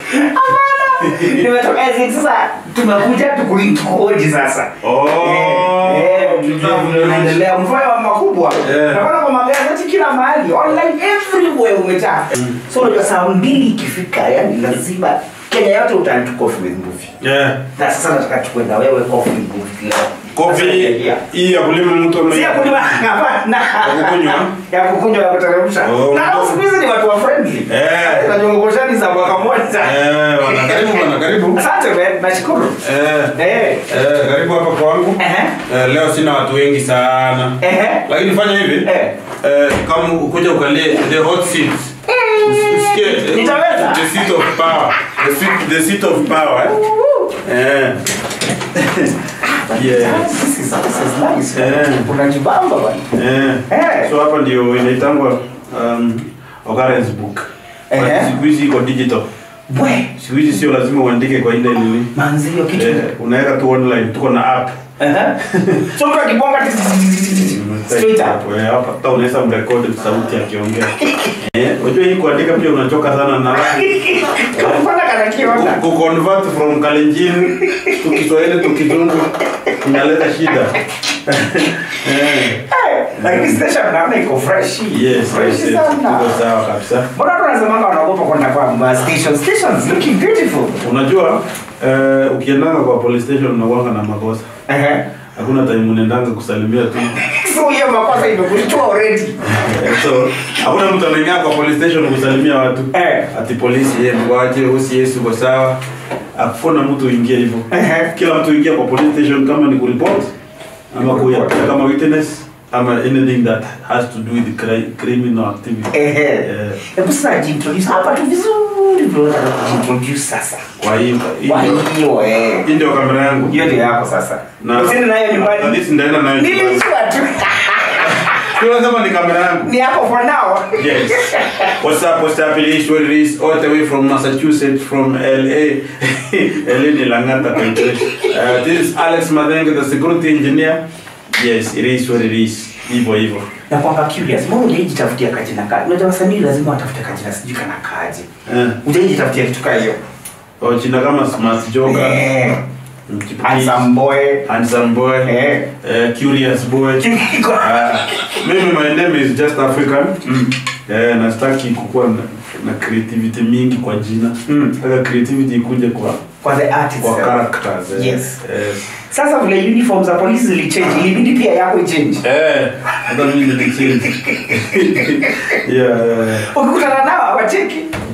nimetoka hizi sasa tumekuja tukui- tukuhoji sasa Oh, Eh, eh, tujue vile unaendelea mvua wa makubwa Eh. naona kwa magazeti kila mahali online everywhere umejaa so unajua saa mbili ikifika yani lazima kenya yote utaenda tu coffee with movie Yeah. na sasa nataka tukue na wewe coffee with movie leo Coffee Sasa, hii ya kulima mtu ama si ya kulima hapana Ya kukunywa? ya kukunywa ya kuteremsha Oh, na hao siku hizi ni watu wa friendly Eh. na nyongoshani za mwaka mmoja Eh, wana karibu bwana, karibu. asante man nashukuru Eh, eh eh, karibu hapa kwangu. ehe Eh, leo sina watu wengi sana. ehe Lakini fanya hivi. Eh. Eh, kama ukuja ukalie the hot seat. Usikie eh, Nitaweza. the seat of power. The seat, the seat of power. Eh. Eh. Yes. This is- this is nice. Eh. unajibamba bwana Eh. Eh. So hapa ndio inaitangwa um, occurrence book. Eh. But Siku hizi iko digital. bwe Siku hizi sio lazima uandike kwa ile nini. manzi hiyo kitu Eh, unaweka tu online, tuko na app. Ehe. so mtu akibonga ti- straight up Eh, hapa hata unaweza mrekodi sauti akiongea. Eh, unajua hii kuandika pia unachoka sana na Mbona kana kiona ku convert from Kalenjin to Kiswahili to Kizungu inaleta shida. Eh, lakini station naona iko fresh yes, fresh yes, yes. sana Iko sawa kabisa. mbona watu wanasemanga wanaogopa kwenda kwa ma station stations looking beautiful Unajua eh, ukiendanga kwa police station unakuanga na makosa. Ehe. Hakuna time unaendanga kusalimia tu. so hiyo makosa imekushtua already Eh, so hakuna mtu anaingia kwa police station kusalimia watu. Eh. Ati polisi yeye mwache usi Yesu kwa sawa. Hakuna mtu uingie hivyo. Ehe. Kila mtu ingia kwa police station kama ni kureport ama kureport. kuya kama witness ama anything that has to do with cri- criminal activity. Ehe. Eh, hebu sasa jintroduce hapa tu vizuri bro nataka kujintroduce sasa Kwa hiyo hii kwa ndio- hiyo eh hii ndio kamera yangu. hiyo ndio yako sasa Na- usiende nayo na nyumbani this ndaenda nayo nyumbani. nilijua tu Sio lazima ni kamera yangu. ni yako for now Yes. What's up? What's up? It is what it is. All the way from Massachusetts, from LA. LA ni Langata country. Uh, this is Alex Madenge, the security engineer. Yes, it is what it is. Hivyo hivyo. na kwamba curious mbona hujajitafutia kajina kaji unajua wasanii lazima watafute kajina sijui kana kaji Eh. hujajitafutia kitu kaa hiyo Oh, jina kama Smart Joga. Eh, Mchipukizi, handsome boy Handsome boy. Eh. Uh, curious boy. Uh, mimi my name is just African. Eh, nastaki kukuwa na, na creativity mingi kwa jina. Mm. Nataka creativity ikuje kwa kwa the artist kwa eh. characters. eh. Yes. Yes. sasa vile uniform za polisi zilichange ilibidi pia yako ichange Eh, hata mimi nilichange. yeah, yeah, yeah. ukikutana nao hawacheki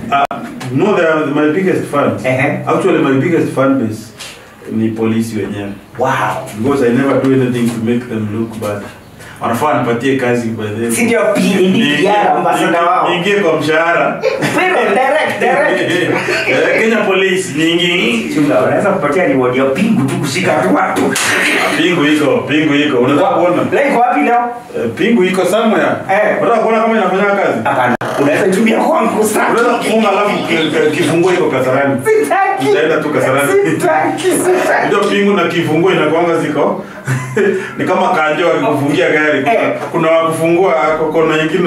No, they are my biggest fans. Ehe. Actually, my biggest fan base ni polisi wenyewe. wow Because I never do anything to make them look bad. Wanafaa nipatie kazi by the way. si ndio pili ni yara ambasada wao Niingie kwa mshahara. pero direct direct Eh, Kenya Police nyingi. chunga wanaweza kupatia reward ya pingu tu kushika tu watu Pingu iko, pingu iko. Unataka kuona? leo iko wapi leo Eh, Pingu iko somewhere. Eh. Unataka kuona kama inafanya kazi? hapana unaweza tumia kwangu sana Unaweza kufunga alafu ki- ki- kifunguo iko kasarani. sitaki Utaenda tu Kasarani. sitaki sitaki Ndio pingu na kifunguo inakuanga ziko ni kama kanjo akikufungia gari. Kuna, Eh. kuna wakufungua kona nyingine.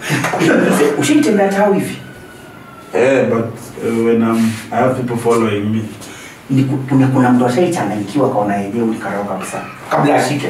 ushaitembea tao hivi Eh, but uh, when I'm, I have people following me. ni ku- kuna kuna mtu ashaichanganyikiwa kaona yenyewe ulikarao kabisa kabla ashike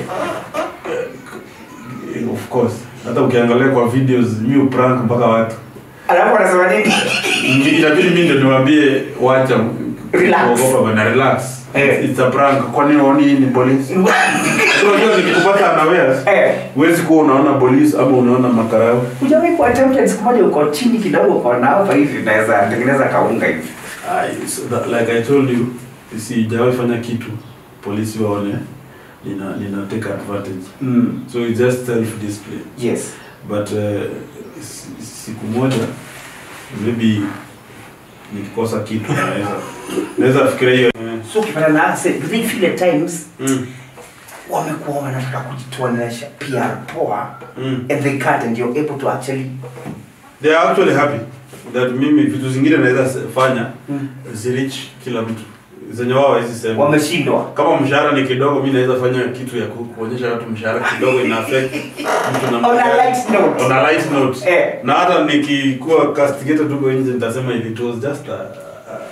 Eh, Of course. Hata ukiangalia kwa videos mi prank mpaka watu. alafu anasema nini Inabidi mimi ndio niwaambie wacha Relax. kuogopa bana relax. Eh. It's a prank. Kwani unaoni hii ni polisi? So unajua nikikupata unawares. Eh. Huwezi kuwa unaona polisi ama unaona makarao. Hujawahi kuwa tempted siku moja uko chini kidogo uko na hapa hivi unaweza tengeneza kaunga hivi I, so that, like I told you, sijawahi fanya kitu polisi waone nina, nina take advantage. mm. So it's just self discipline. yes But uh, si- siku moja maybe nikikosa kitu naweza naweza fikiria hiyo. so ukipata na ase do they feel at times Mm. wamekuwa wanataka kujituonesha PR poa Mm. and they can't and you're able to actually They are actually happy that mimi vitu zingine naweza se- fanya Mm. zirich kila mtu zenye wao hawezi sema. wameshindwa Kama mshahara ni kidogo, mi naweza fanya kitu ya ku- kuonyesha watu mshahara kidogo ina affect mtu namna On a gani. light note. On a light note. Eh. Na hata nikikuwa castigated huko nje nitasema it was just a, a,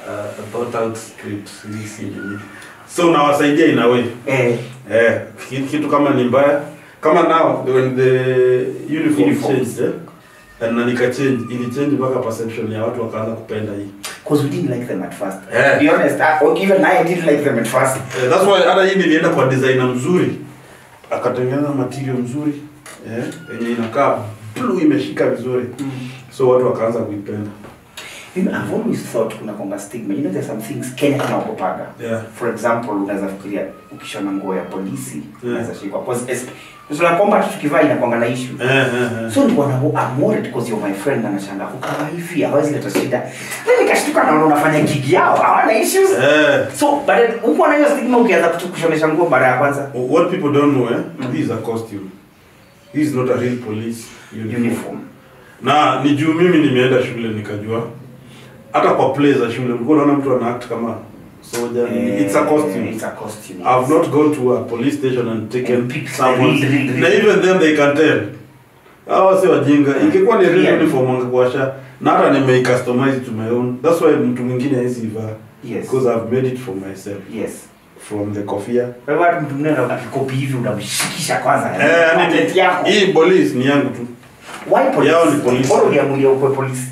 uh, thought out script hii si nini so unawasaidia in a way Eh, eh ki- kitu kama ni mbaya kama now when the uniform Uniforms. changed eh? na nika change ili change mpaka perception ya watu wakaanza kupenda hii Cause we didn't like them at first. Yeah. To be honest, I, or even I didn't like them at first. Eh, that's why hata hii nilienda kwa designer mzuri akatengeneza material mzuri eh yenye inakaa blue imeshika vizuri so watu wakaanza kuipenda You know, I've always thought kuna kwamba stigma. You know, there's some things Kenya tunaogopaga. Yeah. For example, unaweza fikiria ukishona nguo ya polisi Yeah. unaweza shikwa. Cause es- cause una kwamba tukivaa inakwanga na issue. eh, eh, eh. So nilikuwa na I'm worried because you're my friend na nashanga ukawa hivi hawezi leta shida. Then nikashtuka naona unafanya gig yao hawana issues. Eh, So but then huko na hiyo stigma ukianza kutu- kushonesha nguo mara ya kwanza what people don't know eh, this is a costume this is not a real police uniform. uniform. na ni juu mimi nimeenda shule nikajua hata kwa play za shule ulikuwa unaona mtu ana act kama soldier Eh, it's a costume It's a costume. I've not gone to a police station and taken And picked the someone real, real, na real. even then they can tell hawa si wajinga ingekuwa ni real Yeah. uniform wangekuasha na hata nime customize to my own that's why mtu mwingine hawezi ivaa Yes. because I've made it for myself Yes. from the kofia Kwa hivyo hata mtu mwingine ana- akikopi hivi unamshikisha kwanza. eh yani Outlet yako. hii police ni yangu tu Why police? Yao ni police. Mbona uliamulia ukwe police?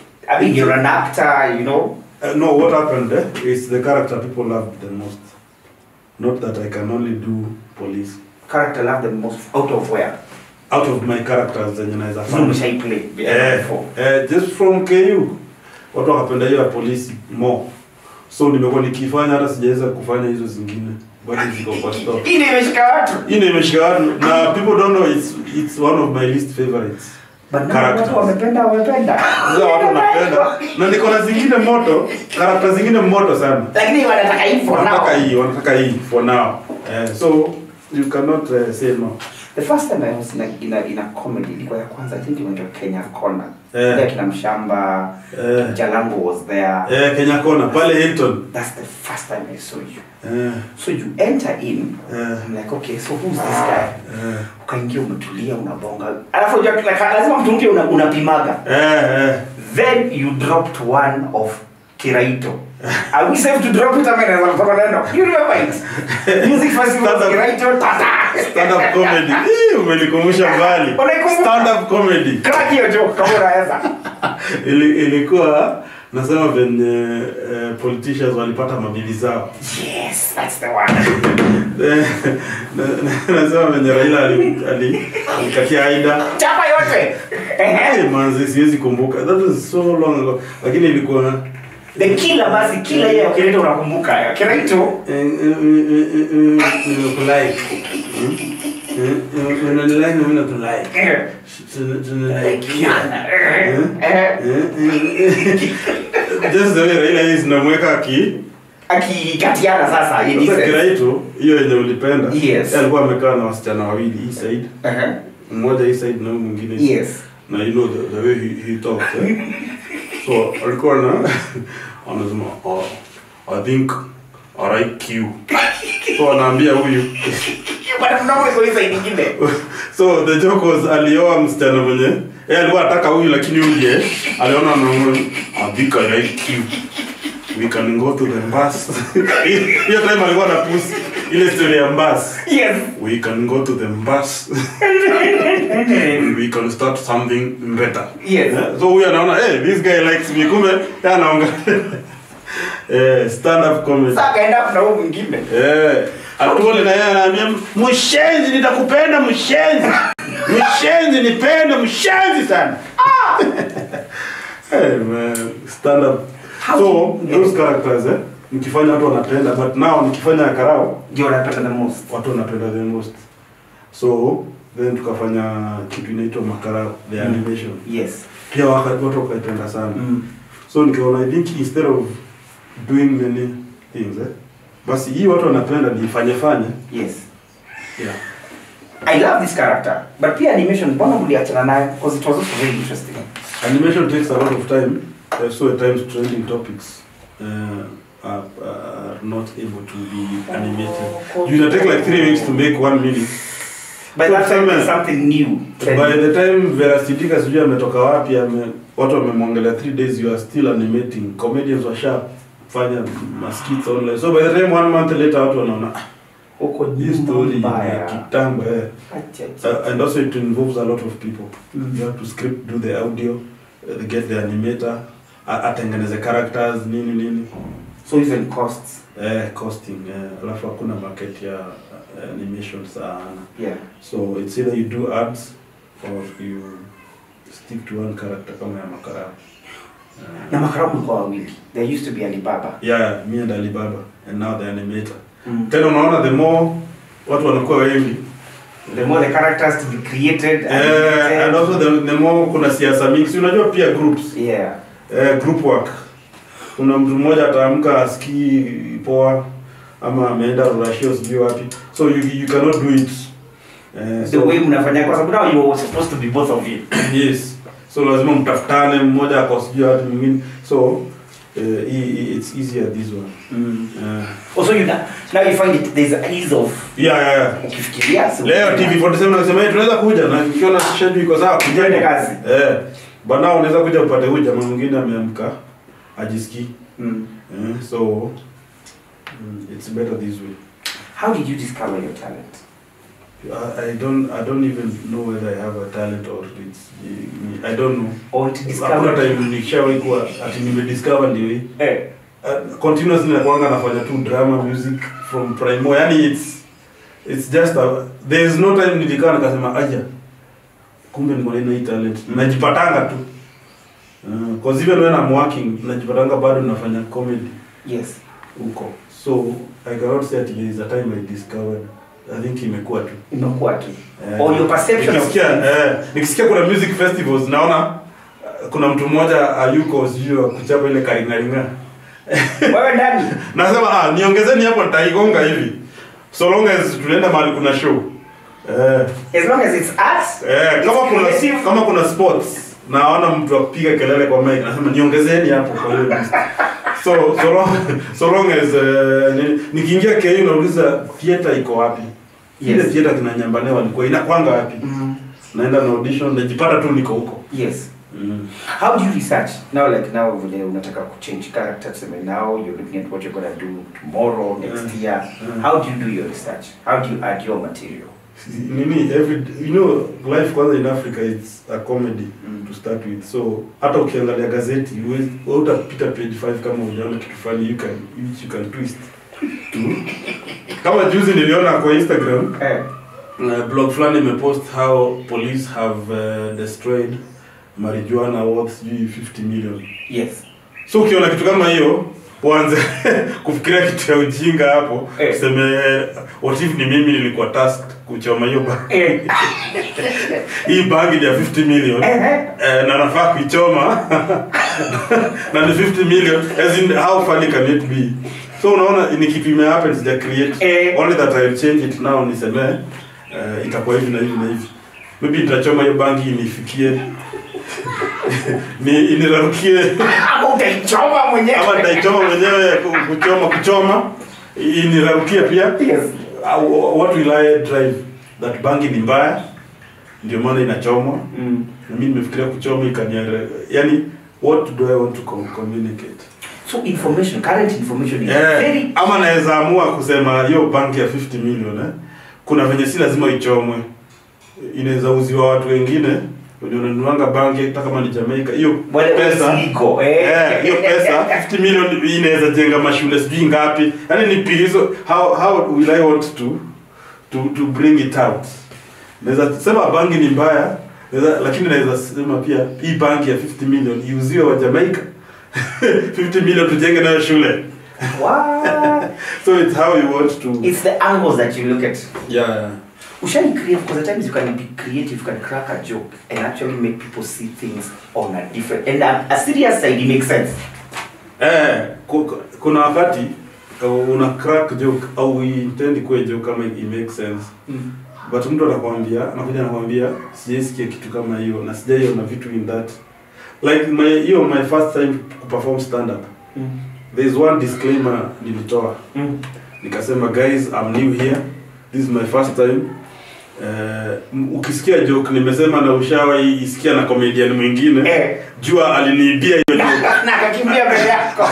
I mean, you're an actor, you know. Uh, no, what happened eh, is the character people loved the most. Not that I can only do police. Character love the most out of where? Out of my characters zenye naweza Zile fanya. umeshai play Eh, before. eh, just from KU. Watu wakapenda hiyo ya polisi more. So nimekuwa nikifanya hata sijaweza kufanya hizo zingine. Bado ziko kwa store. Hii ndio imeshika watu. Hii ndio imeshika watu na people don't know it's it's one of my least favorites. But now Characters. watu wamependa wamependa. Sasa watu wanapenda na niko na zingine moto, character zingine moto sana. Lakini wanataka hii for now. wanataka hii wanataka hii for now eh, so you cannot uh, say no The first time I was in a, in a, in a comedy ilikuwa ya kwanza I think inaitwa Kenya Corner. Eh. Ile kina Mshamba, Eh. Jalango was there. eh, Kenya Kona pale Hilton That's the first time I saw you. eh, So you enter in. eh, I'm like, okay, so who's this guy? eh, Ukaingia umetulia unabonga. Alafu unajua like, lazima mtu mpya una, unapimaga. eh, eh. Then you dropped one of Kiraito. Are we safe to drop it? I mean, as a neno. You remember it? Music festival Stand up. Kiraito tata. stand up comedy Ih, umenikumbusha mbali Unaikumbuka? stand up comedy Crack hiyo joke kama unaweza. Ili, ilikuwa nasema venye eh, politicians walipata mabili zao Yes, that's the one. Eh, na- na- nasema venye Raila ali- ali- alikatia Aida Chapa yote. Ehe. Eh, manzi siwezi kumbuka that was so long ago lakini ilikuwa The killer basi killer yeye ya Kiraito unakumbuka. Kiraito unanilai na mimi nakulai eh, tunalaikiana eh, eh, just the way Raila is namweka aki akikatiana sasa in sasa defense. Kiraitu hiyo yenye ulipenda Yes. yeye alikuwa amekaa na wasichana wawili hii side Ehe. mmoja hii side na huyu mwingine hii Yes. na you know the, the way he, he talks eh? so alikuwa na anasema oh, I think I like you so anaambia huyu Bwana mdogo iko hizo nyingine. so the joke was alioa msichana mwenye yeye alikuwa anataka huyu lakini huyu ndiye aliona na I think I like you we can go to the bus hiyo time alikuwa na pusi ile story ya bus Yes. we can go to the bus and we can start something better Yes. Eh, so huyu anaona hey, this guy likes me kumbe yeye anaonga eh, stand up comedy Sasa akaenda na huyo mwingine. eh atuole na yeye anaambia mshenzi nitakupenda mshenzi mshenzi nipende mshenzi sana hey, man, stand up How so do you- those characters eh nikifanya watu wanapenda but now nikifanya karao Ndio unapata the most. watu wanapenda the most so then tukafanya kitu inaitwa makarao the Mm. animation Yes. pia waka- watu wakaipenda sana Mm. so nikaona i think instead of doing many things eh, basi hii watu wanapenda niifanye fanye Yes. yeah. I love this character. But pia animation, mbona mliachana nayo? Because it was also very interesting. animation takes a lot of time uh, so at times trending topics uh, are, are not able to be animated you can take like three weeks to make one minute By So that time, tuseme- there's something new. by the time Vera Sidika sijui ametoka wapi ame, watu wamemwongelea three days you are still animating comedians wa sharp kufanya maskits online so by the time one month later watu wanaona "Ah, Huko hii nyuma story ni ya mbaya. kitambo eh. Acha, acha. Uh, and also it involves a lot of people Mm. you have to script do the audio uh, get the animator a- atengeneze characters nini nini So even costs. eh, costing eh, alafu hakuna market ya uh, animation sana Yeah. so it's either you do ads or you stick to one character kama ya makara Na makaramu kwa wawili. There used to be Alibaba. yeah me and alibaba and now the animator Mm. tena unaona the more watu wanakuwa wengi The more the characters to be created and, eh, and also the, the more kuna siasa mingi Si unajua pia groups yeah. eh, group work kuna mtu mmoja ataamka asikii poa ama ameenda rurashio sijui wapi so you, you cannot do it eh, The way mnafanya kwa sababu now you were supposed to be both of you. yes so lazima mtafutane mmoja ako sijui wapi mwingine so eh, i- i- it's easier this one Mm. eh, Also you now, now you find it there's an ease of yeah, yeah, yeah. ukifikiria so leo tv 47 nasema "Hey, tunaweza kuja na ikiona schedule iko sawa Tuende kujeni kazi. eh bana unaweza kuja upate huyu jamaa mwingine ameamka ajisikii Mm. eh, so mm, it's better this way How did you discover your talent? I, I don't I don't even know whether I have a talent or it's I don't know. Or to Hakuna discover time nikishawahi kuwa ati nimediscover ndio hii. eh, Uh, continuously nakuanga nafanya tu drama music from primo. Yani it's it's just a, there is no time nilikaa nikasema aja kumbe niko na hii talent. Najipatanga tu. Uh, cause even when I'm working najipatanga bado nafanya comedy yes. huko. So I cannot say ati there is a time I discovered. I think imekuwa tu. Imekuwa tu. Eh, Or your perception of nikisikia, eh, nikisikia kuna music festivals naona eh, kuna mtu mmoja ayuko sijui wa kuchapa ile karingaringa wewe ndani. nasema ah, niongezeni hapo nitaigonga hivi so long as tunaenda mahali kuna show eh, As long as it's art. eh, kama it's kuna creative. kama kuna sports naona mtu akupiga kelele kwa mic nasema niongezeni hapo kwa hiyo list. so so long, so long as uh, ni, nikiingia KU nauliza theater iko wapi ile Yes. theater kina Nyambane walikuwa inakwanga wapi Mm. naenda na audition najipata tu niko huko Yes. mm. How do you research? Now like now vile unataka kuchange character tuseme now you're looking at what you're gonna do tomorrow, next Mm. year. Mm. How do you do your research? How do you add your material? nini every you know life kwanza in Africa it's a comedy Mm. to start with so hata ukiangalia gazeti huwezi- wewe utapita page 5 kama ujaona kitu fulani you can which you can twist to kama juzi niliona kwa Instagram Eh. uh, blog fulani imepost how police have uh, destroyed marijuana worth sijui 50 million Yes. so ukiona kitu kama hiyo uanze kufikiria kitu ya ujinga hapo Eh. useme what if ni mimi nilikuwa tasked kuchoma hiyo bangi Eh. hii bangi ni ya 50 million Eh. eh, na nafaa kuichoma na ni 50 million as in how funny can it be so unaona ni kitu ime happen sija create Eh. only that I'll change it now niseme uh, itakuwa hivi na hivi na hivi maybe nitachoma hiyo bangi inifikie ni inirarukie Ama utaichoma mwenyewe. ama nitaichoma mwenyewe ku- kuchoma kuchoma inirarukie pia Yes. Uh, what will I drive that bangi ni mbaya ndio maana inachomwa Mm. na mimi nimefikiria kuchoma ikaniare yani what do I want to com- communicate So information, current information is eh, very ama naweza amua kusema hiyo banki ya 50 million eh, kuna venye si lazima ichomwe inaweza uziwa watu wengine wenye unanunuanga banki hata kama ni Jamaica hiyo wale pesa illegal. Eh. Eh, hiyo pesa 50 million inaweza jenga mashule sijui ngapi yaani ni pilizo how how will i want to to to bring it out naweza sema bangi ni mbaya naweza lakini naweza sema pia hii bangi ya 50 million iuziwe wa Jamaica 50 million tujenge nayo shule What? so it's how you want to It's the angles that you look at. yeah, yeah. Ushani create because at times you can be creative, you can crack a joke and actually make people see things on a different and a, a serious side. It makes sense. Eh, ku- ku- kuna wakati uh, una crack joke au intend kuwe joke kama it makes sense but mtu anakwambia anakuja anakwambia sijaisikia kitu kama hiyo na sijaiona vitu in that like my hiyo my first time kuperform stand up Mm. there is one disclaimer nilitoa Mm. nikasema guys I'm new here this is my first time uh, ukisikia joke nimesema na ushawahi isikia na comedian mwingine Eh. jua aliniibia hiyo joke na akakimbia mbele yako.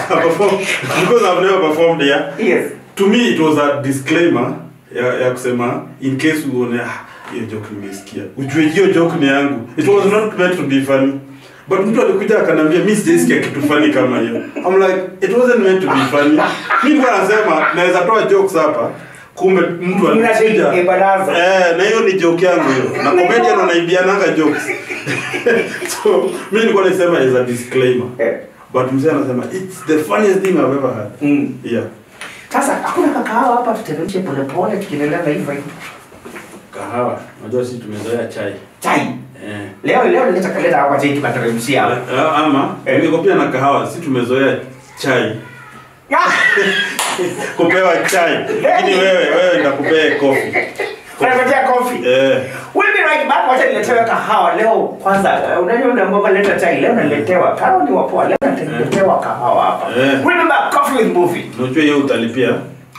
perform because I've never performed here. Yes. To me it was a disclaimer ya, ya kusema in case uone ah, hiyo joke nimesikia. Ujue hiyo joke ni yangu. It was not meant to be funny. But mtu alikuja akaniambia mimi sijaisikia kitu funny kama hiyo. I'm like it wasn't meant to be funny. Mimi nilikuwa nasema naweza toa jokes hapa. Kumbe mtu alikuja. Eh, baraza. Eh, na hiyo ni joke yangu hiyo. Na comedian wanaibiananga jokes. so mimi nilikuwa nasema as a disclaimer. Eh. But mzee anasema it's the funniest thing I've ever had. Mm. Yeah. Sasa hakuna kakao hapa tuteremshe polepole tukiendelea na hivyo hivyo. Kahawa. Unajua sisi tumezoea chai. Chai. Eh. Leo leo nileta kaleta hapa chai tukateremshia hapa. Eh, Ama Eh. niko pia na kahawa. Sisi tumezoea chai. Kupewa chai. Lakini wewe wewe nitakupea coffee. Unapatia kofi. Eh. Wewe ni right back wacha niletewe kahawa leo kwanza eh, unajua unaambiwa leta chai leo naletewa kahawa ni wapoa leo naletewa kahawa hapa. Eh. Remember coffee with movie. Unajua hiyo utalipia.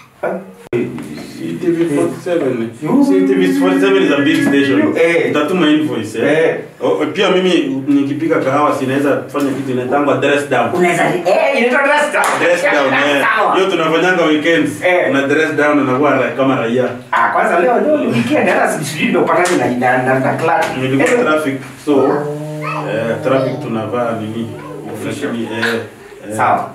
CTV 47. You- CTV 47 is a big station. Eh. Utatuma invoice eh. Eh. Oh, pia mimi nikipika kahawa sinaweza kufanya kitu inaitangwa dress down. Unaweza eh inaitwa dress down. Dress down eh. Sawa. Hiyo tunafanyanga weekends. Eh. Una dress down unakuwa ra- kama raia. Ah, kwanza leo leo ni weekend hata sijui ndio patani na na na, na club. Nilikuwa traffic so eh, traffic tunavaa nini? Lakini eh, eh. Sawa.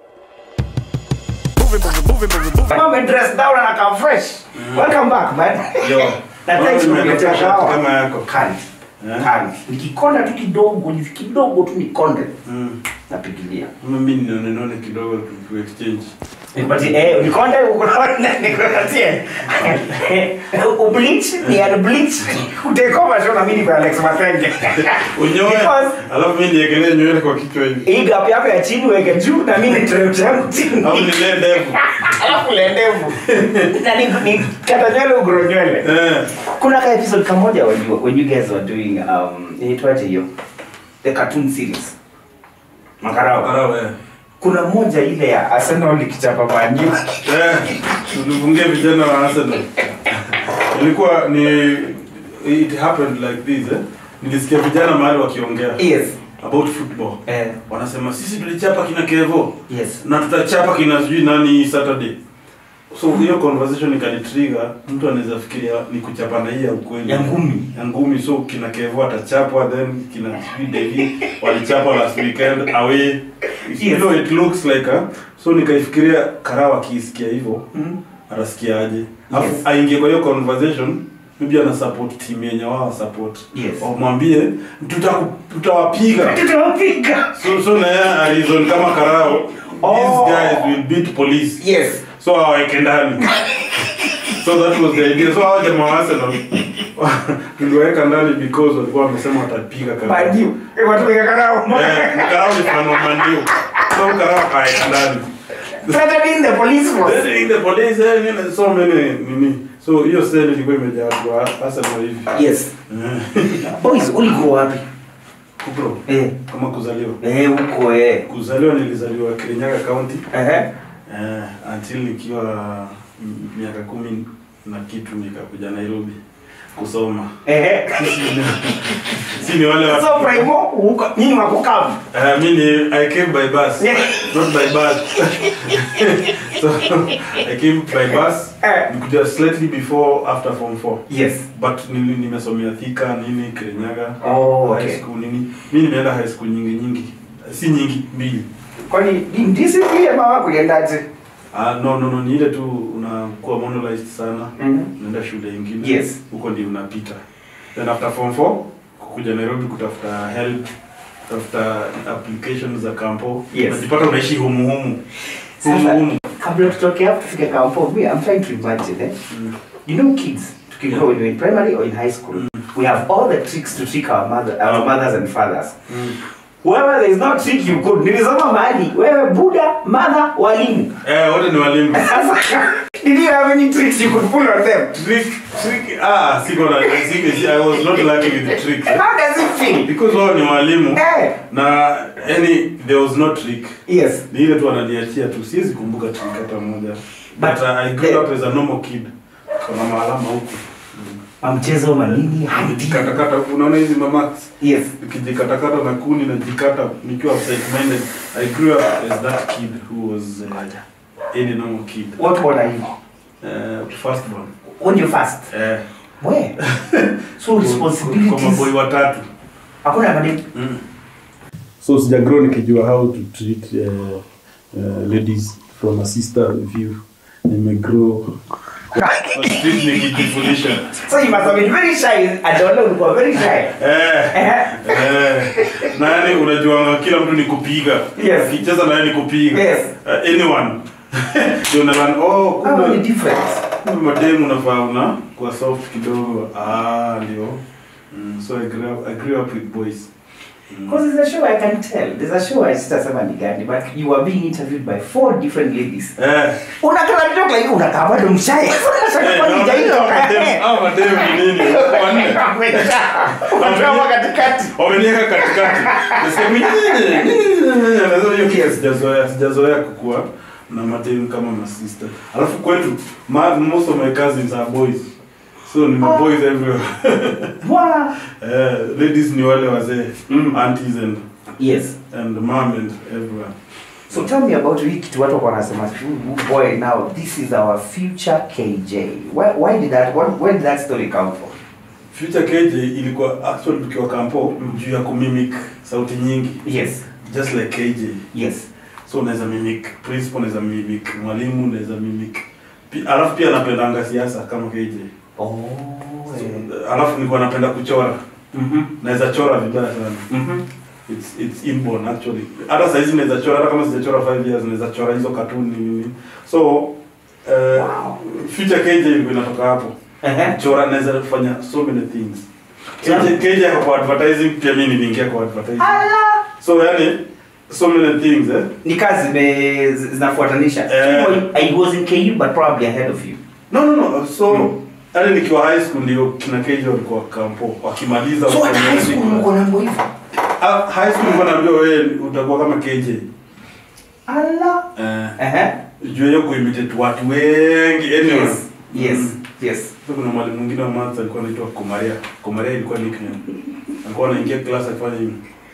Mama dress down na come fresh. Welcome back man. Yo. Na thanks for Nimeletea kuletea shati kahawa. kama yako. Kali. Eh? Kali. Nikikonda tu kidogo, ni kidogo tu nikonde. Mm. Napigilia. Mimi nione nione kidogo tu tu exchange. Nikupatie eh unikonde ukonde nikupatie. Ubleach ni ad bleach. Utake over show na mimi kwa Alex Matenge. Unyoe. Because- Alafu mimi niegelee nywele kwa kichwa hivi. Hii gap yako ya chini weke juu na mimi niteremsha yangu chini. Au nilee ndevu. Alafu le ndevu. Na ni ni kata nywele ugro nywele. Eh. Kuna ka episode kamoja when you when you guys were doing um inaitwaje hiyo? The cartoon series. Makarao. Karao eh. Kuna moja ile ya Arsenal ikichapa Man U. Eh. Tulifungia vijana wa Arsenal. Ilikuwa ni it happened like this eh. Nilisikia vijana mahali wakiongea Yes. about football. Eh. Wanasema sisi tulichapa kina Kevo. Yes. na tutachapa kina sijui nani Saturday. So hiyo conversation ikanitrigger, mtu anaweza fikiria ni kuchapana hii ya ukweli Ya ngumi. ya ngumi. So kina Kevo atachapwa, then kina sijui Devi walichapwa last weekend away. You Yes. know it looks like a, so nikaifikiria Karao akisikia hivyo Mm. atasikia aje, alafu Yes. aingie kwa hiyo conversation maybe ana support team yenye wao support, Yes. wamwambie tuta- tutawapiga Tutawapiga. so so na yeye alizon kama Karao Oh. these guys will beat police Yes. so aweke ndani so that was the idea so hao jamaa wa Arsenal tuliweka ndani because walikuwa wamesema watapiga Karao Man U. Eh, watu weka karao. eh ni Karao ni fan wa Man U so Karao akaweka ndani Threatening the police force. then the police eh, nini, so many nini so hiyo seli ilikuwa imejaa watu wa Arsenal hivi Yes. Eh, Boys, uligrow wapi? kubro Eh. kama kuzaliwa Eh, huko eh. kuzaliwa nilizaliwa Kirinyaga County Eh. Eh, until nikiwa m- miaka kumi na kitu nikakuja Nairobi kusoma. Eh. Si ni wale wa So primo huko nyinyi wako kavu. uh, mi ni I came by bus, Yeah. not by bus. so I came by bus. Eh. Nikuja slightly before after form 4. Yes. But nili nimesomea Thika nini Kirinyaga. Oh, High okay. school nini. Mi nimeenda high school nyingi nyingi. Si nyingi, mbili. Kwani ndisi pia mama kuliendaje? Ah, no no no ni ile tu unakuwa monolized sana. Mhm. unaenda shule ingine Yes. huko ndio unapita then after form 4 kukuja Nairobi kutafuta help kutafuta applications za kampo Yes. unajipata unaishi humu humu humu Sasa humu kabla tutoke hapo tufike kampo, me I'm trying to imagine eh. Mm. You know kids tukigrow when we're in primary or in high school, we have all the tricks to trick our mother, our mothers and fathers. Mm. Wherever there is no trick you could. Nilisoma mahali wewe buda, mother, walimu. eh wote ni walimu Sasa did you have any tricks you could pull on them? trick trick ah siko na siko I was not lucky with the trick How does it feel? because wao ni walimu Eh. na any there was no trick Yes. ni ile tu wananiachia tu siwezi kumbuka trick hata moja but, But uh, I grew the- up as a normal kid kama maalama huku mm. mamchezo manini hadi Katakata unaona hizi mamax yes nikijikatakata na kuni najikata nikiwa upside minded I grew up as that kid who was uh, any normal kid what one are you uh, first one when you fast eh we so kwa responsibilities maboi watatu hakuna madem so sijagrow nikijua how to treat uh, uh, ladies from a sister view nimegrow kwa street nikijifundisha so you must have been very shy adole ulikuwa very shy eh eh Eh, nani unajuanga kila mtu ni kupiga Yes. ukicheza naye ni kupiga Yes. uh, anyone ndio unalan oh how kumbe many difference kumbe mademu unafaa una kwa soft kidogo ah ndio mm, so I grew up, I grew up with boys mm. Because there's a show I can tell. There's a show I sitasema ni gani, but you are being interviewed by four different ladies. eh Unakaa kidogo like unakaa bado mshai. eh, Kwa nini naona hilo? hao mademu- hao mademu ni nini wanne Unakaa katikati. wameniweka katikati Nasema, "Nini? Nini?" Nasema, hiyo kitu sijazoea sijazoea kukua na mademu kama masista alafu kwetu ma, most of my cousins are boys so ni maboys everywhere Wow. eh, ladies ni wale wazee Mm. aunties and Yes. and mom and everywhere So tell me about hii kitu watu wako wanasema "Ooh, boy now this is our future KJ. Why, why did that what, where did that story come from? future KJ ilikuwa actually tukiwa kampo juu ya kumimic sauti nyingi Yes. just like KJ Yes. so unaweza mimic principal unaweza mimic mwalimu unaweza mimic Pi- alafu pia napendanga siasa kama KJ Oh. so, eh. alafu nilikuwa napenda kuchora Mhm. naweza chora vibaya sana Mhm. it's, it's inborn actually hata saizi naweza chora hata kama sijachora 5 years naweza chora hizo katuni nini so uh, Wow. future KJ ilikuwa inatoka hapo Ehe. chora naweza kufanya so many things Yeah. KJ, KJ ako kwa advertising pia mimi niliingia kwa advertising Ala. so yani so many things eh ni kazi zime- zi- zinafuatanisha Eh. I was in KU but probably ahead of you no no no so Mm. yani nikiwa high school ndio kina KJ walikuwa kampo wakimaliza so hata high wakimaliza- school mko na mambo hivyo Ah, high school nilikuwa naambiwa wewe utakuwa kama KJ ala eh ehe juu hiyo kuimitate watu wengi anyone yes yes Mm. yes Sasa kuna mwalimu mwingine wa maths alikuwa anaitwa Kumaria. Kumaria ilikuwa nickname. Alikuwa anaingia class akifanya hivi.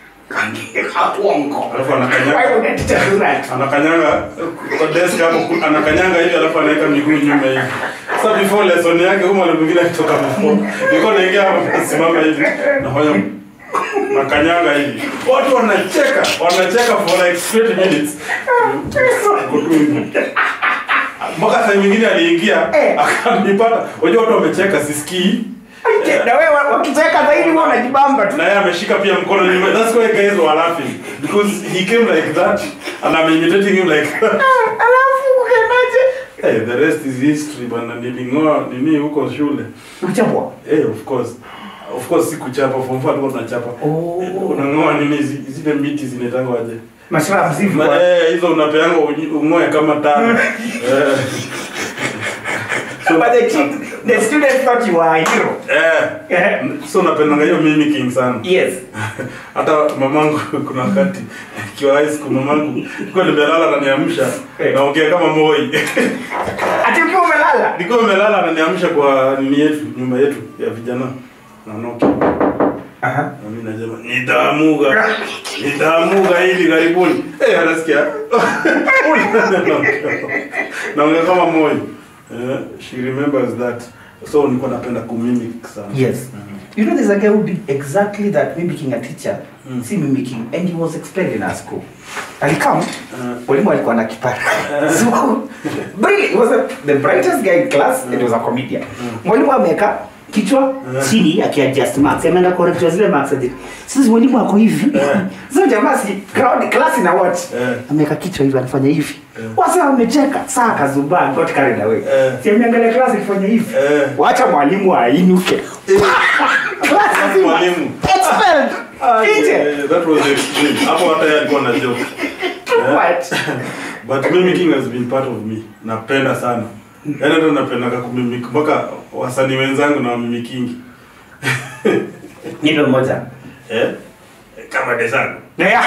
hapongo Alafu why anakanyanga would I tell you that anakanyanga kwa desk hapo ku- anakanyanga hivi alafu anaweka miguu nyuma hivi. Sasa before lesson yake huyo mwalimu mwingine akitoka before. Nilikuwa naingia hapo nasimama hivi. Nafanya nakanyanga hivi. Watu wanacheka, wanacheka for like 20 minutes. Uko tu hivi. Mpaka saa nyingine aliingia Eh. akanipata. Unajua watu wamecheka sisikii. na wewe wa- wakicheka zaidi wewe unajibamba tu na yeye ameshika pia mkono nyuma that's why guys were laughing because he came like that and I'm imitating him like that alafu ukaendaje hey, the rest is history bana nilingoa nini huko shule uchapwa hey, of course of course si kuchapa form 4 tulikuwa tunachapa Oh. unangoa nini zi- zile miti zinaitangwa aje mashara mzivu Ma- eh, hizo unapeanga unyi- ungoe kama tano eh, but the chick the students thought you were a hero eh, Eh, so napendanga hiyo mimicking sana yes hata mamangu kuna wakati ikiwa high school mamangu nilikuwa nimelala ananiamsha Eh. naongea kama moi ati ukiwa umelala nilikuwa nimelala ananiamsha kwa nini yetu nyumba yetu ya vijana na Nokia aha na mimi nasema nitaamuga nitaamuga hivi karibuni eh anasikia naongea kama moi eh, she remembers that so nilikuwa napenda kumimic sana Yes. You know, there's a guy who did exactly that, mimicking a teacher. See mimicking, and he was expelled in our school. Alikam, mwalimu alikuwa na kipara. So, brilliant. He was a, the brightest guy in class, and he was a comedian. Mwalimu ameweka kichwa chini akiadjust marks. Ameenda correct zile marks aje. Sasa mwalimu ako hivi. Sasa jamaa si crowd class ina watch. Eh. Ameweka kichwa hivi anafanya hivi. Wasa wamecheka. Saa kazubaa got carried away. Eh. Si ameangalia class ikifanya hivi. Eh. Wacha mwalimu ainuke. Class nzima. Mwalimu. Expelled. Nje. Eh, that was extreme hapo hata yeye alikuwa na joke Eh. What? but mimicking has been part of me napenda sana yaani hata napendaga kumimik mpaka wasanii wenzangu na wamimikingi Nipe moja. eh? kama desangu Yeah.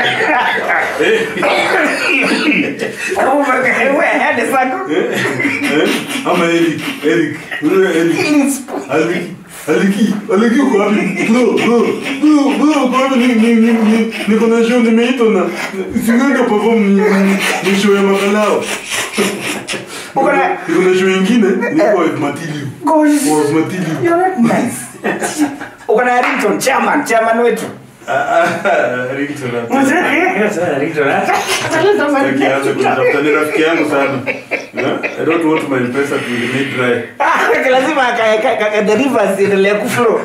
eh? Wewe hadi sako. Eh? ama Eric Eric Wewe Eric Aliki Aliki Aliki uko wapi bro bro bro bro uko wapi ni ni ni ni niko na show nimeitwa na singanga perform ni ni- ni show ya makalao Uko na- niko na show nyingine niko with Matilio Gosh. was Matilio You're not nice. Uko na Ringtone, chairman, chairman wetu. Ringtone Akianza kunitafuta ni rafiki yangu sana. Eh? I don't want my pesa to remain dry. Ah, lazima ka- ka- ka- ka- the rivers ziendelee kuflow.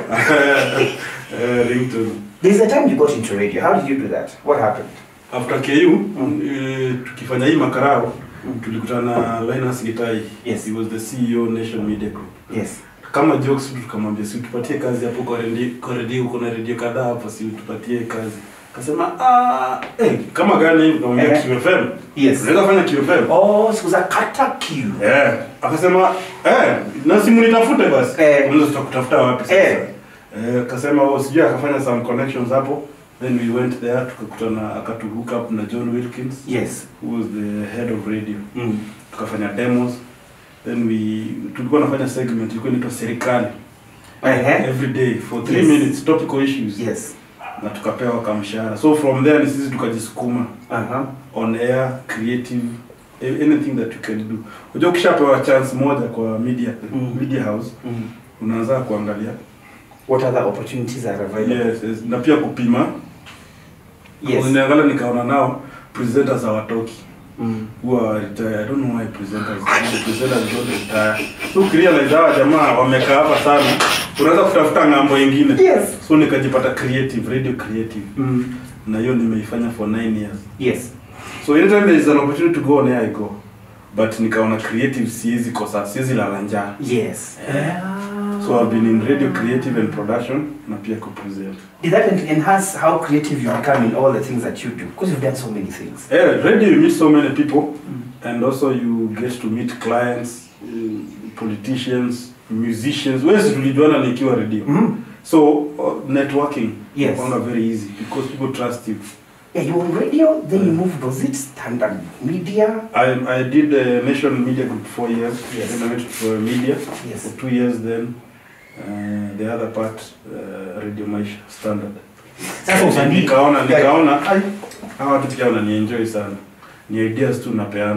Eh, ringtone. There's a time you got into radio. How did you do that? What happened? After KU eh, tukifanya hii makarao tulikutana na Linus Gitai. Yes. He was the CEO Nation Media Group. Yes. Kama jokes tu tukamwambia si tupatie kazi hapo kwa redio kwa redio kuna redio kadhaa hapo si tupatie kazi. Akasema ah eh kama gani hivi tukamwambia Eh. QFM. Yes. Unaweza fanya QFM. Oh, siku za kata Q. Eh, akasema eh, na simu nitafute basi. Eh. Unaweza tutakutafuta wapi sasa? Eh. Eh, akasema oh, sijui akafanya some connections hapo. Then we went there tukakutana akatu hook up na John Wilkins Yes. who was the head of radio. Mm. Tukafanya demos. Then we tulikuwa nafanya segment ilikuwa inaitwa serikali. Uh-huh. Every day for 3 Yes. minutes topical issues. Yes. Na tukapewa kamshahara. So from there ni sisi tukajisukuma Uh-huh. on air creative a- anything that you can do unajua ukishapewa chance moja kwa media Mm. media house Mm. unaanza kuangalia What other opportunities are available? yes, yes. na pia kupima Yes. niangalia nikaona nao presenters hawatoki Mm. who are retired i don't know why presenters the presenters don't retire so ukirealize hawa jamaa wamekaa hapa sana unaweza kutafuta ng'ambo ingine Yes. so nikajipata creative radio creative Mm. na hiyo nimeifanya for 9 years Yes. So anytime there is an opportunity to go on air, I go. But nikaona creative siwezi kosa, siwezi lala njaa. Yes. So I've been in radio creative and production na pia co-present. Did that en- enhance how creative you become in all the things that you do? Because you've done so many things. Yeah, radio you meet so many people and also you get to meet clients, uh, politicians, musicians. Where's tulijuana nikiwa radio. Mm. So uh, networking Yes. is very easy because people trust you. Yeah, you were on radio, then you moved, was it standard media? I, I did uh, Nation Media Group four years. Yes. Then I went to uh, media Yes. for two years. Then uh, the other part, uh, Radio Maisha Standard. Sasa usanii. Nikaona nikaona Ai. hawa watu pia wananienjoy sana. Ni ideas tu napeana.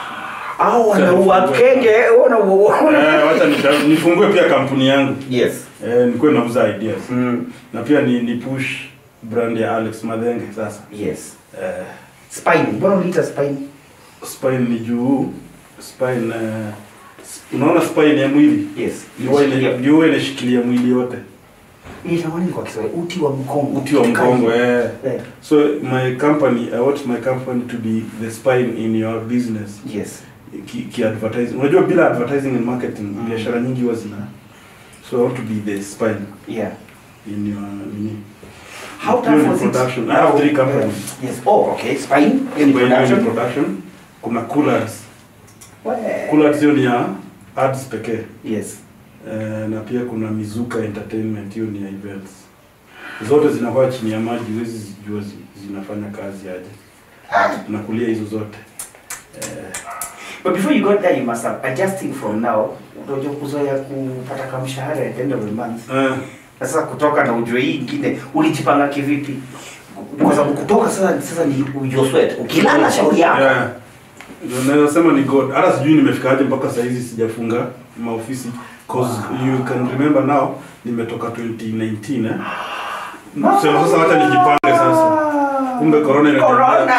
Au wanaua kenge, wanaua. Eh, wacha nika- nifungue pia kampuni yangu. Yes. Eh, nikuwe nauza ideas. Mm. Na pia ni, ni push brand ya Alex Madenge sasa. Yes. Eh, Spine. Mbona uliita spine? spine ni juu spine uh, unaona spine ya mwili Yes. Ndio ina- ndio huwa inashikilia mwili yote Inatamani kwa Kiswahili uti wa mgongo. uti wa mgongo eh. Eh. so my company i want my company to be the spine in your business Yes. ki, ki advertising unajua bila advertising and marketing Mm. biashara nyingi huwa zina so i want to be the spine Yeah. in your nini How tough Purely was it? production. I have three companies. Yes. Oh, okay. Spine. In Spine production. production kuna coolers Where? coolers hiyo ni ya ads pekee Yes. Eh, na pia kuna Mizuka Entertainment, hiyo ni ya events. Zote zinakuwa chini ya maji, huwezi zijua zi- zinafanya kazi aje. Tunakulia hizo zote eh, But before you got there, you must have adjusting from now. Unajua kuzoea kupata kamshahara at the end of the month. eh, Na sasa kutoka na ujue hii ingine ulijipanga kivipi? Kwa sababu kutoka sasa sasa ni ujue sweat. Ukilala shauri yako. yeah. Ndio naweza sema ni God. Hata sijui nimefikaje mpaka saa hizi sijafunga maofisi cause you can remember now nimetoka 2019 eh. Sema sasa wacha nijipange sasa. Kumbe corona ina Corona!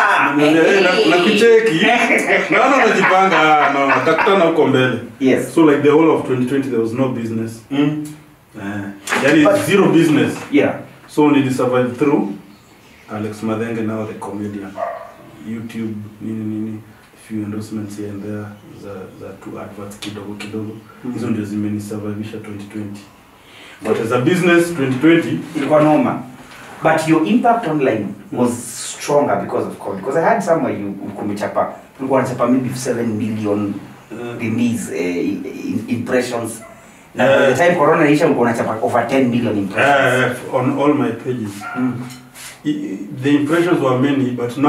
na kucheki. Naona unajipanga, ah, no, tutakutana huko mbele. Yes. So like the whole of 2020 there was no business. Mm. Uh, yani But- zero business. Yeah. So nili survive through Alex Madenge now the comedian. YouTube nini nini few endorsements here and there za za two adverts kidogo kidogo. Hizo ndio zimenisurvivisha 2020. But as a business 2020 ilikuwa noma but your impact online was stronger because of covid because i had somewhere you kumechapa ulikuwa unachapa maybe 7 million uh, release eh, in- impressions na by Eh. the time corona isha ulikuwa unachapa over 10 million impressions uh, on all my pages mm. I- the impressions were many but now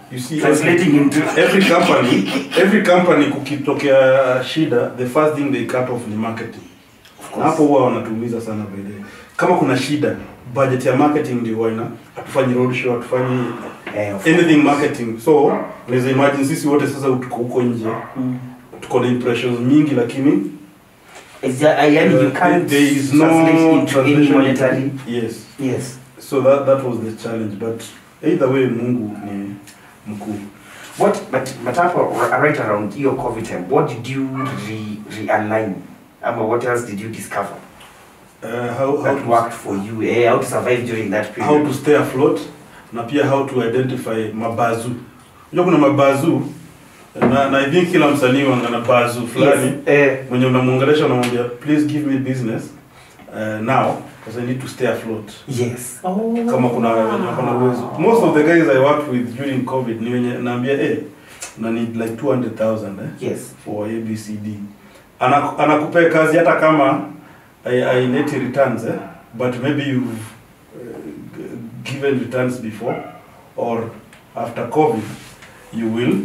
you see Translating into every company every company kukitokea shida the first thing they cut off ni marketing Of na hapo huwa wanatuuliza sana by the way. kama kuna shida budget ya marketing ndio huwa ina hatufanyi road show hatufanyi Eh, of anything marketing so unaweza imagine sisi wote sasa tuko huko nje Mm. tuko na impressions mingi lakini It's just, I mean, you uh, can't there is no translate into any translation. monetary. yes Yes. so that that was the challenge but either way mungu ni mkuu What, but, but hapo, r- right around your COVID time, what did you re, realign? Ama what else did you discover uh, how, how, that to, worked for you? Eh, how to survive during that period? how to stay afloat na pia how to identify mabazu unajua kuna mabazu na, na I think kila msanii wanga na bazu fulani Yes. Eh, mwenye unamwongelesha unamwambia please give me business uh, now because I need to stay afloat yes. Oh. kama kuna wenye wako na uwezo most of the guys I worked with during covid ni wenye naambia eh na need like 200,000 eh Yes. for ABCD Ana, anakupea kazi hata kama aineti returns eh? but maybe you've uh, g- given returns before or after covid you will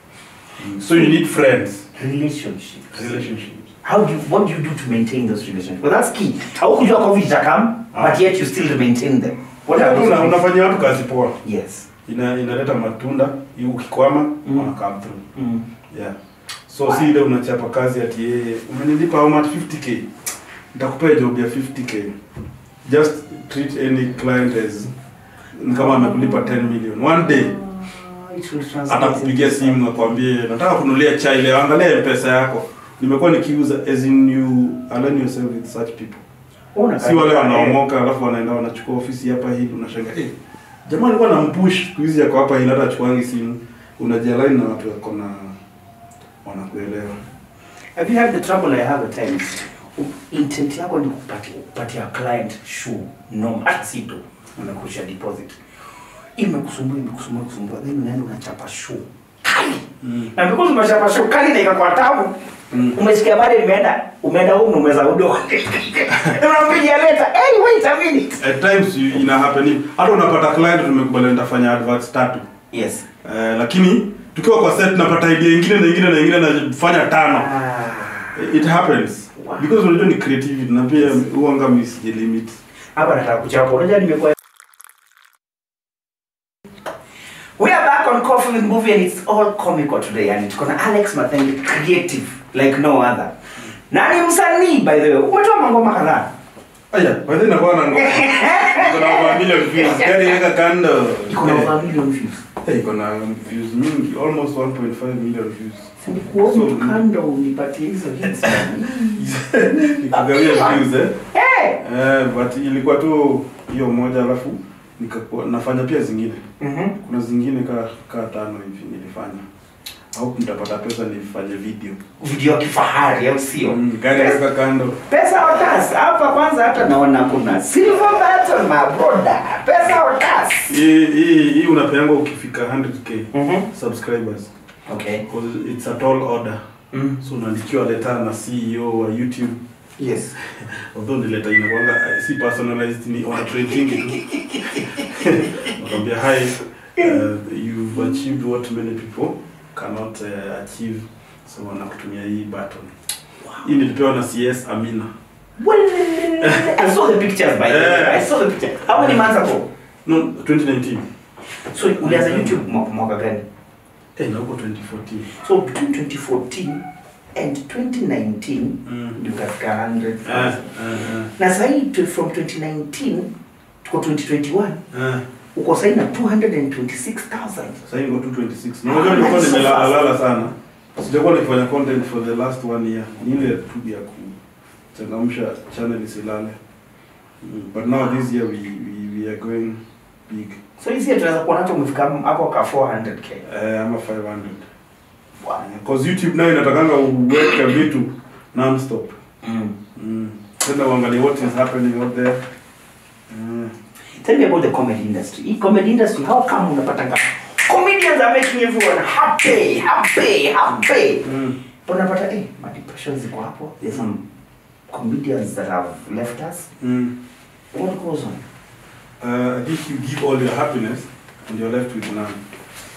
so you need friends Relationship. relationships How do you, what do you do to maintain those relationships? Well, that's key. How could your COVID come, but yet you still maintain them? What are those Una- ways? unafanyia watu kazi poa Yes. ina inaleta matunda hii ukikwama Mm. wana come through Mm. yeah so si ile unachapa kazi ati yeye umenilipa how much 50k nitakupea job ya 50k just treat any client as ni kama amekulipa 10 million one day Ah, it will translate atakupigia into simu akwambie nataka kunulia chai leo angalia pesa yako nimekuwa nikiuza as in you align yourself with such people Ona si wale kabisa, wanaomoka alafu wanaenda wanachukua ofisi hapa hivi unashanga eh jamaa alikuwa nampush siku hizi yako hapa hivi hata achukuangi simu unajialign na watu wako na wanakuelewa eh. Have you had the trouble I have at times? U- Intent yako ni kupatia, kupatia client shoe norm hata si tu unakusha deposit. Imekusumbua imekusumbua kusumbua then unaenda unachapa shoe kali. mm. Na because umechapa shoe kali na ikakuwa tamu. Mm. Umesikia bado imeenda umeenda huko umeza udo. Unampigia leta. Hey wait a minute. at times you- ina happen hata unapata client tumekubaliana nitafanya adverts tatu Yes. eh, lakini tukiwa kwa set napata idea ingine na ingine na ingine nafanya tano Ah. it happens Wow. because unajua ni creativity na pia huanga misije limit hapa nataka kuchapa unajua nimekuwa We are back on Coffee with Movie and it's all comical today and tuko na Alex Mathengi creative like no other. Na ni msanii by the way. Umetoa mangoma kadhaa. aya by the way nakuwa na ngoma iko na over a million views gari weka kando Iko na over a million views. Eh, iko na views mingi almost 1.5 million views Sasa kuomba So- kando unipatie hizo hits. nikugawia views eh Eh. eh but ilikuwa tu hiyo moja alafu nikakuwa nafanya pia zingine Mhm. kuna zingine ka ka tano hivi nilifanya au nitapata pesa nifanye video Video ya kifahari au sio? Mm, gari weka kando Pesa otas. Hapa kwanza hata naona kuna silver button my brother. Pesa otas. hii hii hii unapeangwa ukifika 100k Mhm. subscribers Okay. because it's a tall order Mm. so unaandikiwa leta na CEO wa YouTube Yes. although ni letter inakwanga eh, si personalized ni wanatrating tu nakwambia hi uh, you've achieved what many people cannot uh, achieve so wanakutumia hii button hii nilipewa na CS Amina Well, I saw the pictures by the way. Yeah. I saw the picture. How many months ago? no 2019 So ulianza YouTube mwa- mwaka gani? eh na huko 2014 So between 2014 and 2019 mm. ndio ukafika 100. eh, eh, eh, Na sasa hii tu- from 2019 tuko 2021 eh. uko sasa na 226,000. Sasa hivi niko 226 na unajua nilikuwa nimelala lala sana sijakuwa nikifanya content for the last one year ni ile tu ya kuchangamsha channel isilale mm. but now this year we, we, we are going big So hizi tunaweza kuona hata umefika hapo ka 400k. eh, ama 500 Wow. because youtube nayo inatakanga uweke vitu non-stop Mm. mm. tena uangalie what is happening out there mm. Tell me about the comedy industry. Hii comedy industry, how come unapatanga comedians are making everyone happy, happy, happy. Mm. But unapata eh, ma depression ziko hapo. There's some comedians that have left us. Mm. What goes on? Uh, I think you give all your happiness and you're left with none.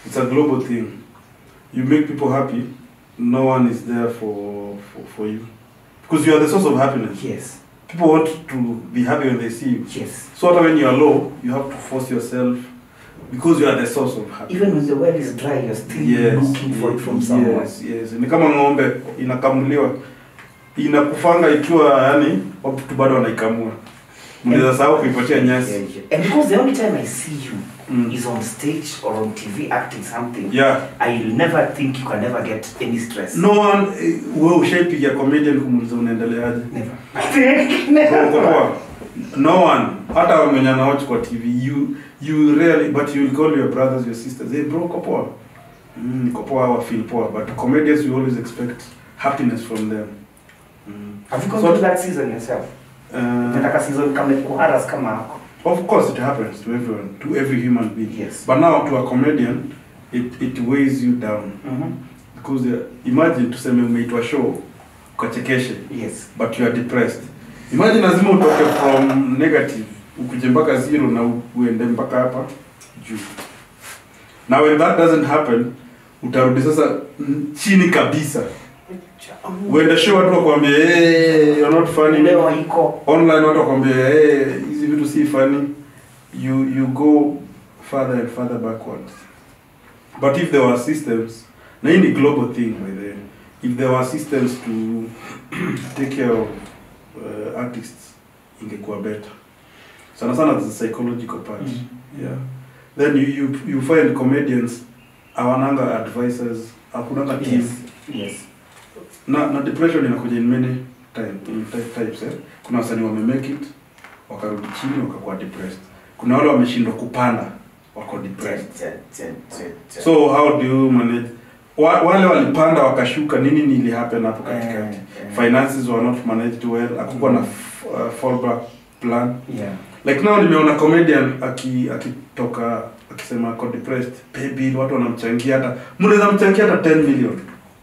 it's a global thing you make people happy no one is there for for, for you because you are the source of happiness Yes. people want to be happy when they see you Yes. so hata when you are low you have to force yourself because you are the source of happiness Even when the well is dry, you're still yes, looking for it from yes, someone. yes, yes. ni kama ng'ombe inakamuliwa inakufanga ikiwa yani watu bado wanaikamua mnaweza sahau kuipatia nyasi Yeah, yeah. And because the only time I see you Mm. is on stage or on TV acting something, yeah I'll never think you can never get any stress. no one eh, wewe ushaipigia comedian kumuuliza unaendeleaje Never. Uko- uko Never. poa? no one hata mwenye anawatch kwa tv you you really but you will call your brothers your sisters hey bro uko poa mm, uko poa or feel poa but comedians you always expect happiness from them mm. Have you gone So- through that season yourself? uh, Nataka season kama kuharas kama hako. Of course, it happens to everyone, to every human being. Yes. But now, to a comedian, it, it weighs you down Mhm. because uh, imagine tuseme umeitwa show ukachekeshe Yes. but you are depressed. Imagine lazima utoke from negative ukuje mpaka zero na u- uende mpaka hapa juu. Now when that doesn't happen, utarudi sasa mm, chini kabisa. Uende show watu wakwambie hey, you're not funny. Leo iko. online watu wakwambia hey, hizi vitu si funny you you go further and further backwards but if there were systems na hii ni global thing by the way, if there were systems to take care of uh, artists ingekuwa better sana sana the psychological part Mm. yeah then you, you you find comedians awananga advisors hakunanga team Yes. Yes. na na depression inakuja in many time, in ty- types eh. kuna wasanii wamemake it wakarudi chini wakakuwa depressed kuna wale wameshindwa kupanda wako depressed so how do you manage wa, wale walipanda wakashuka nini nili happen hapo katikati Eh, eh. finances were not managed well akukuwa na f- uh, fallback plan Yeah. like now nimeona comedian aki akitoka akisema ako depressed pay bill watu wanamchangia hata mnaweza mchangia hata 10 million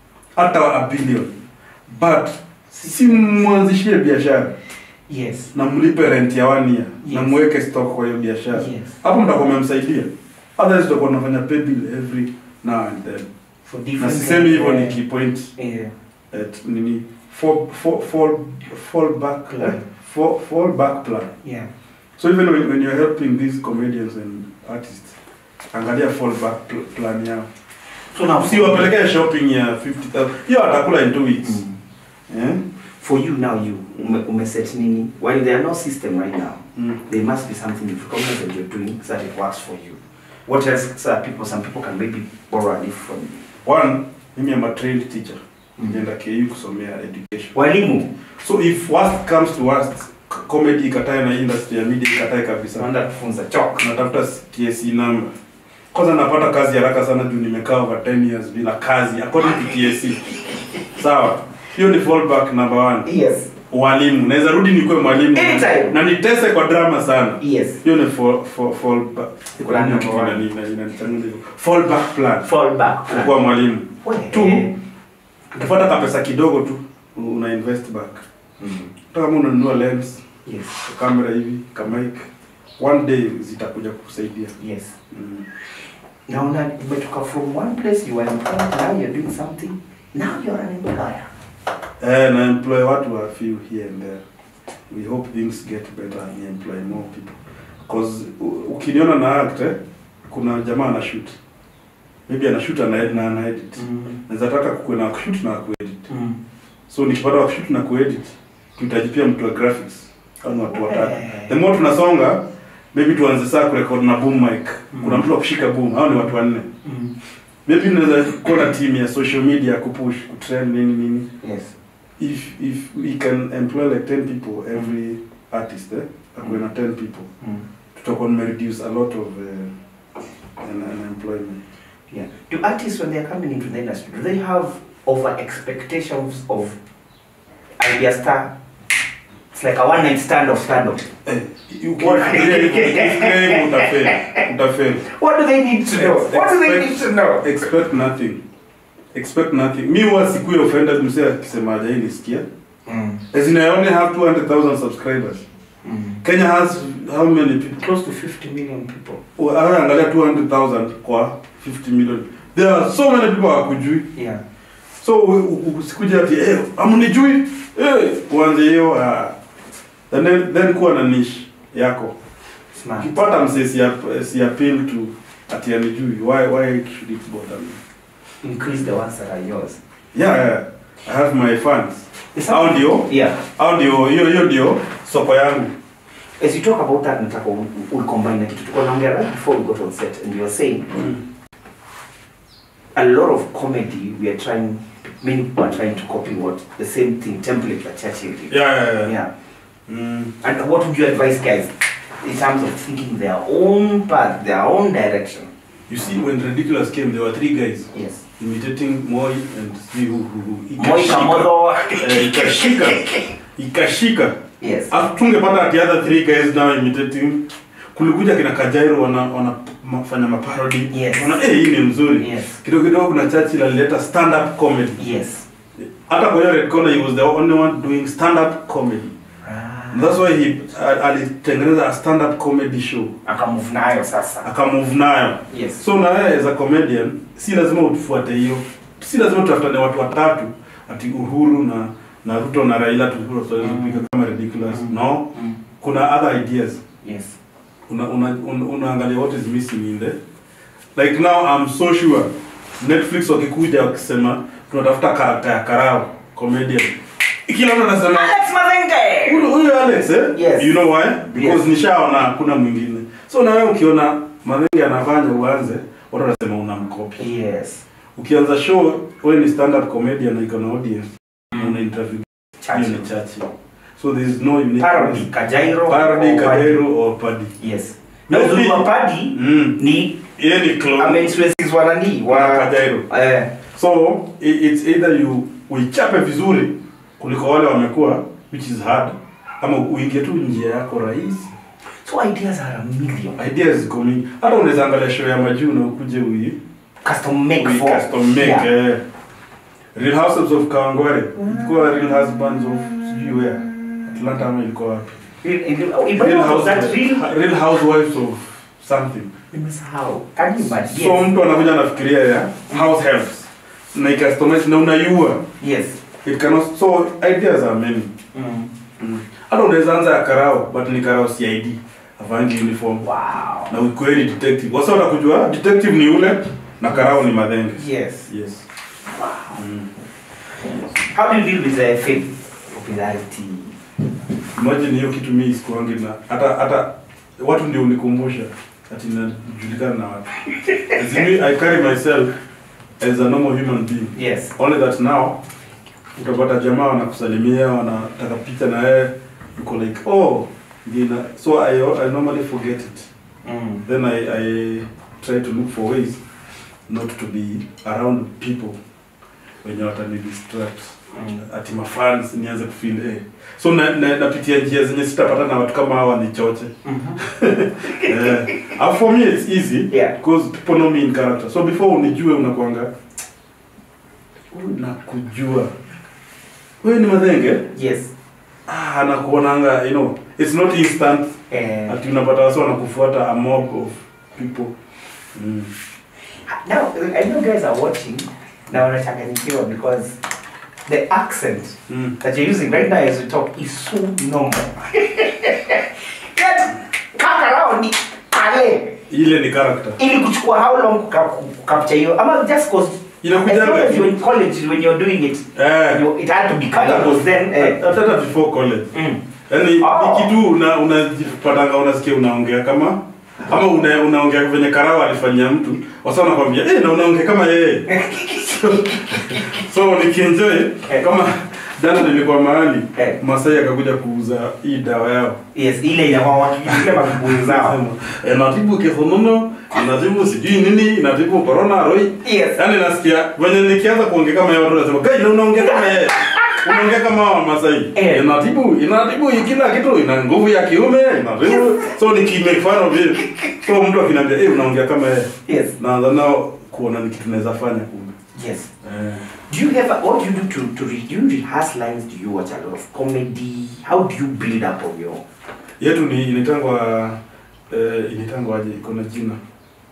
hata a billion but si mwanzishie biashara Yes. na mlipe rent ya one year na Yes. muweke stock kwa hiyo biashara Yes. hapo mtakuwa mmemsaidia otherwise tutakuwa tunafanya pay bill every now and then For na different sisemi hivyo eh, nikipoint Yeah. at nini fall, fall, fall, fall back Plan. fall, fall back plan Yeah. So even when, when you're helping these comedians and artists, angalia fallback pl plan yao. So now Usiwapelekee shopping ya 50,000. Hiyo atakula in two weeks. Mm. Eh? For you now, you ume, umeset nini? While there are no system right now, Mm. there must be something you recognize that you're doing so that it works for you. What else? So that people, some people can maybe borrow a leaf from you. One, mimi am a trained teacher. Mm. Nilienda KU kusomea education. Walimu, So if worst comes to worst, c- comedy ikatae na industry ya media ikatae kabisa. naenda kufunza chalk. Natafuta TSC number. Kwanza napata kazi haraka sana juu nimekaa over 10 years bila kazi according to TSC. Sawa. Hiyo ni fallback number one. Yes. walimu naweza rudi nikuwe mwalimu Anytime. na nitese kwa drama sana Yes. hiyo ni fall, fall, fall back Plan number Kitu one. inani- inani- inanichanganya hivyo. fall back plan Fall back. kuwa mwalimu We. tu ukifuata kapesa kidogo tu una invest back Mm. hata kama unanunua lens Yes. kamera hivi kamic one day zitakuja kukusaidia Yes. mm. Now, now, umetoka from one place you were employed, now you're doing something. Now you're an employer. eh, na employ watu a few here and there we hope things get better and employ more people cause u- ukiniona na act eh, kuna jamaa ana shoot maybe ana shoot ana na ana edit naweza taka kuwe na kushoot na kuedit Mm. so nikipata wa kushoot na kuedit tuhitaji pia mtu wa graphics au ni watu watatu Eh. the more tunasonga maybe tuanze saa kurekod na boom mic Mm. kuna mtu wa kushika boom hao ni watu wanne Mm. maybe unaweza kuwa na team ya social media kupush kutrend nini nini Yes. if if we can employ like 10 people every artist eh akuwe na 10 people Mm. tutakuwa tumereduce a lot of uh, an, an employment Yeah. Do artists, when they're coming into the industry, do they have over expectations of idea star? It's like a one night stand of stand up. eh ukifikiria hivyo, ukifikiria hivyo utafeli utafeli What do they need to know? What do they need to know? expect nothing expect nothing mi huwa sikuwe offended msee akisema hajai nisikia Mm. as in I only have 200,000 subscribers Mm. Kenya has how many people Close to 50 million people. Well, angalia 200,000 kwa 50 million there are so many people hawakujui Yeah. so u- u- usikuja ati eh, amnijui eh, uanze hiyo uh, and then, then kuwa na niche yako Smart. ukipata msee si, ap- si appeal to ati anijui why, why should it bother me Increase the ones that are yours. yeah, yeah. I have my fans Is Hao that- ndio Yeah. au ndio hiyo hiyo ndio soko yangu As you talk about that, nataka u- u- ucombine na kitu tulikuwa naongea right before we got on set and you were saying a lot of comedy we are trying many people are trying to copy what the same thing template that Churchill did. yeah, yeah, yeah. Yeah. Mm. And what would you advise guys in terms of thinking their own path, their own direction? you see when ridiculous came there were three guys Yes. imitating Moi and see who, who, who. Moi Ikashika. Kamodo. Eh, ikashika ikashika Yes. Alafu tungepata ati other three guys now imitating kulikuja kina Kajairo wana wanafanya maparody Yes. wana eh hii ni mzuri Yes. kidogo kidogo kuna Churchill alileta stand up comedy Yes. hata kwa hiyo red corner he was the only one doing stand up comedy And that's why he al- alitengeneza a stand up comedy show Akamove nayo sasa. akamove nayo Yes. so na wewe as a comedian si lazima utufuate hiyo si lazima tutafutane watu watatu ati Uhuru na na Ruto na Raila tulikuwa tunaweza Mm. kupiga kama ridiculous Mm. no Mm. kuna other ideas Yes. una, una, una, unaangalia what is missing in there like now I'm so sure Netflix wakikuja wakisema tunatafuta karakta ya Karao comedian kila mtu anasema Alex Mazenge. huyu huyu Alex eh Yes. you know why because Yes. nishaona hakuna mwingine so na wewe ukiona Mazenge anafanya uanze watu wanasema unamcopy Yes. ukianza show wewe ni stand up comedian na iko na audience na una interview hiyo Churchill. ni chachi so there is no unique Parody. Kajairo. parody or Padi. Kajero or Paddy Yes. Na uzuri wa Padi mm ni yeye ni clone ameinfluences wa nani wa wa Kajero eh so i- it's either you uichape vizuri kuliko wale wamekuwa which is hard ama uingie tu njia yako rahisi so ideas are a million ideas ziko mingi hata unaweza angalia show ya majuu na ukuje ui custom make ui for custom make yeah. eh. Real Housewives of Kawangware ilikuwa Real Husbands of sijui where Atlanta ama ilikuwa wapi Real- real- Real, Real House, that real Real Housewives of something nimesahau can you imagine so yes. mtu anakuja anafikiria ya house helps na icustomize na unaiua yes it cannot so ideas are many mm. hata unaweza anza ya karao but ni karao cid avangi uniform wow na ukweli detective wasa utakujua detective ni ule na karao ni madhenge yes yes mm. how do you deal with the fame popularity imagine hiyo kitu mi sikuangi na hata hata watu ndio unikumbusha ati najulikana na watu as in me, i carry myself as a normal human being yes only that now utapata jamaa wanakusalimia wanataka picha na yeye uko like oh Gina. so I, I normally forget it mm. then I, I try to look for ways not to be around people wenye watani distract Mm. ati mafans nianze kufeel eh. so na, na, napitia njia zenye sitapata na watu kama hawa nichoche Mhm. eh. and for me it's easy Yeah. because people know me in character so before unijue unakwanga "Huyu nakujua wewe ni madhenge yes ah, nakuonanga you know it's not instant Eh, ati unapata wasi wanakufuata a mob of people mm. now i know guys are watching na wanachanganyikiwa because the accent Mm. that you're using right now as we talk is so normal Yet, kaka rao ni pale ile ni character ili kuchukua how long kuka- kucapture hiyo ama just cause Inakuja as long as back. you're in college when you're doing it eh you, it had to be hata clear because then eh, hata hata before college mm, yani Oh. ni kitu una unajipatanga unasikia unaongea kama ama una, unaongea venye karawa alifanyia mtu wasa wanakwambia eh na unaongea kama yeye so, so nikienjoy kama jana nilikuwa mahali Eh. Masai akakuja kuuza hii dawa yao yes ile inakuwa wakijulia makibuyu zao Eh, inatibu kisonono inatibu sijui nini inatibu corona roi yes yaani nasikia venye nikianza kuongea kama yeye watu wanasema kai na unaongea kama yeye unaongea kama hao Masai Eh. inatibu inatibu kila kitu ina nguvu ya kiume inatibu so nikimake fun of it so mtu akiniambia eh unaongea kama yeye yes naanza nao kuona ni kitu naweza fanya kumbe yes eh. Do you have what do you do to to re, do you rehearse lines? Do you watch a lot of comedy? How do you build up on your? yetu ni initangwa eh, initangwa aje iko na jina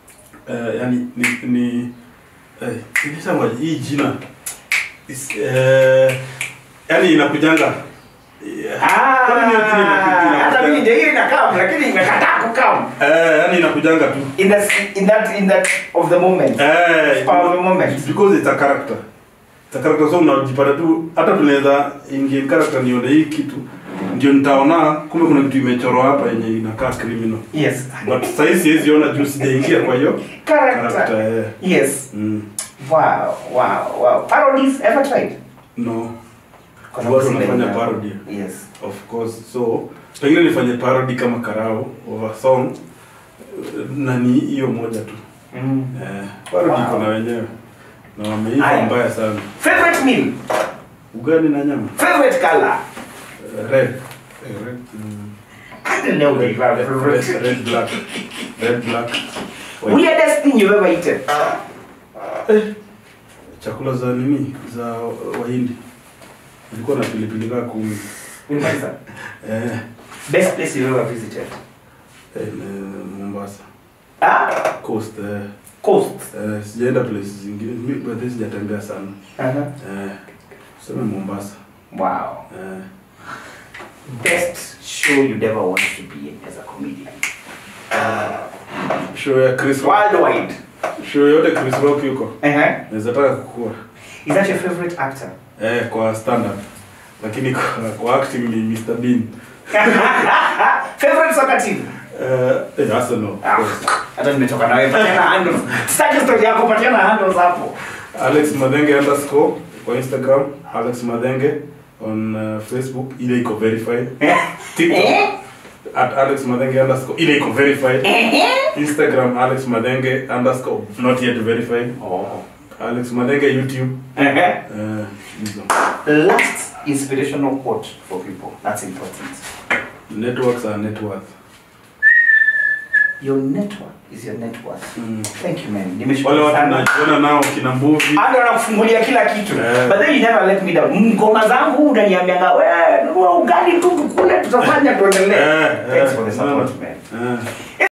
eh, yani ni ni eh, inaitangwa hii jina Is, eh, yani inakujanga eh, Kwani hiyo jina inaku- hata mimi inakuja- ndio hiyo inakam lakini imekataa kukam eh, yani inakujanga tu in that in that in that of the moment eh, Power of the moment. because it's a character it's a character so unajipata tu hata tunaweza ingia in character nione hii kitu ndio nitaona kumbe kuna kitu imechorwa hapa yenye inakaa criminal yes but sahii siwezi ona juu sijaingia kwa hiyo character character eh. yes mm. wow wow wow parodies ever tried no Kuna watu kusema wanafanya ina- parody yes of course so pengine nifanye parody kama karao of a song na ni hiyo moja tu mm. eh, parody Wow. iko na wenyewe na wameiva Aya. mbaya sana favorite meal ugali na nyama favorite color Eh, red Eh, red mm. I don't know red, the red, favorite red, red black red black white. weirdest thing you've ever eaten eh, chakula za nini za wahindi ilikuwa na pilipili kaa kumi Mombasa. eh, best place you've ever visited eh, eh, Mombasa ah coast eh, coast eh, sijaenda places zingine mi but sijatembea sana uh-huh. eh, sema Mombasa wow eh, best show you'd ever want to be in as a comedian show ya Chris Rock worldwide show yote Chris Rock yuko uh-huh. naweza taka kukua is that your favorite actor eh, kwa stand up lakini kwa, kwa acting ni Mr Bean favorite soccer team eh, eh, Arsenal of Ah, course. hata nimetoka nawe patiana handles sitaki story yako patiana handles hapo Alex Madenge underscore kwa Instagram Alex Madenge on uh, Facebook ile iko verified TikTok Eh? at Alex Madenge underscore ile iko verified Instagram Alex Madenge underscore not yet verified oh. Alex Madenge YouTube uh-huh. uh, hizo. last inspirational quote for people that's important networks are net worth your network is your net worth Mm. thank you man wale nimeshukuru watu sana najiona nao kina mbuvi Ando anakufungulia kila kitu Eh. but then you never let me down ngoma zangu unaniambianga wewe nunua ugali tu tukule tutafanya tuendelee Eh, thanks eh, for the no, no. support man Eh.